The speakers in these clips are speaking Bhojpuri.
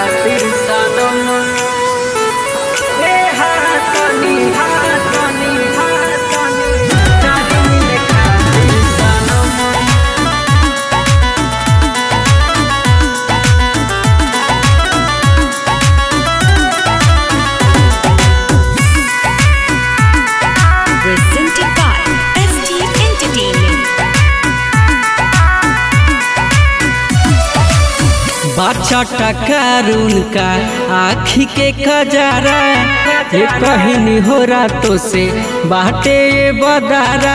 खातिर सनम ए हाथनी हाथनी हाथनी तारी मिले खातिर सनम presented by ST Entertainment. बाछा टकारून का आखी के खजारा ये कहनी हो रातों से बाटे ये बदारा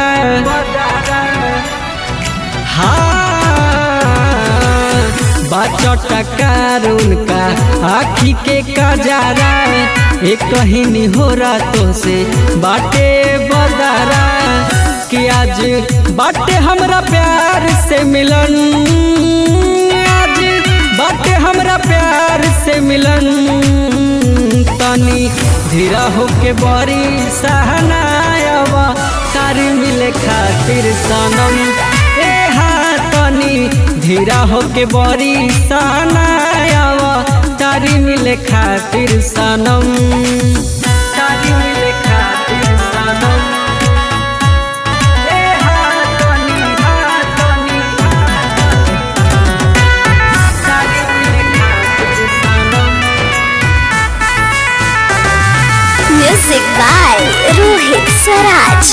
हाँ बाछा टकारून का आखी के खजारा ये कहनी हो रातों से बाटे बदारा कि आज बाटे हमरा प्यार से मिलन आज बाटे हमरा प्यार से मिलन तनी धीरा होके बड़ी सहनायवा तारी मिले खातिर सनम ए हाँ तनी धीरा होके बड़ी सहनायवा तारी मिले खातिर सनम तारी मिले खातिर सनम ए हाँ तनी हाँ तनी तारी मिले खातिर सनम Music by Rohit Saraj.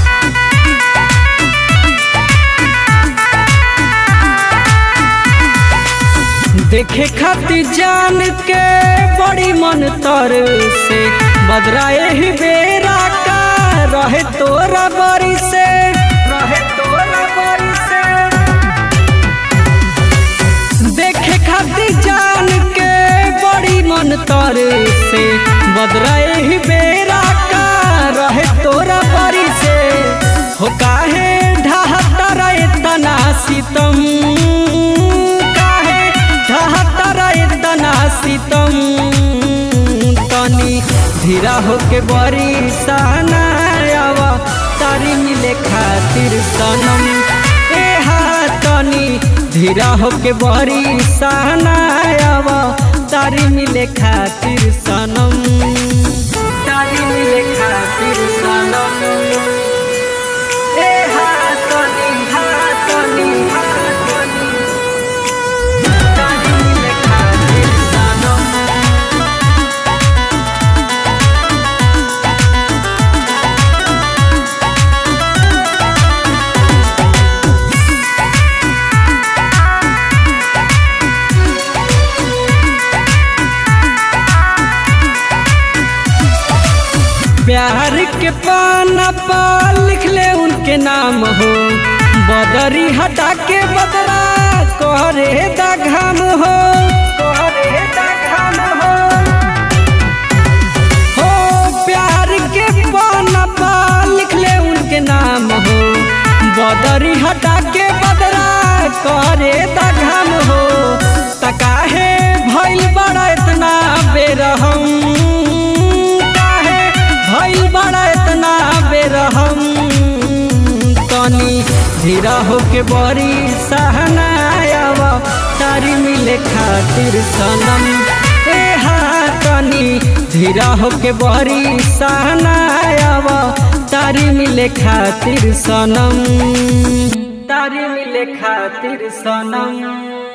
देखे खातिर जान के बड़ी मन तर से बदराए ही बेरा का रहे तोरा बरी से रहे तोरा बरी से देखे खातिर जान के बड़ी मन तर से बदराए ही बेरा का रहे तोरा बरी से हो काहे ढहता रहे तना सितम काहे ढहता रहे तना सितम तनी धीरा होके बड़ी सहनायावा तारी मिले खातिर सनम ए हाँ तनी धीरा होके बड़ी सहनायावा तारी मिले खातिर सनम तारी मिले खातिर सनम ए हाँ तनी हाँ तनी हाँ तनी तारी मिले खातिर सनम प्यार के पाना पर लिख ले उनके नाम हो बदरी हटा के बदरा करे दा घाम हो करे दा घाम हो हो प्यार के पाना पर लिख ले उनके नाम हो बदरी हटा के बदरा करे दा घाम हो तकाहे भइल बड़ा इतना बेरहम काहे भइल बड़ा इतना बेरहम तनी धीरा होके बड़ी सहनायावा तारी मिले खातिर सनम ए हाँ तनी धीरा होके बड़ी सहनायावा तारी मिले खातिर सनम तारी मिले खातिर सनम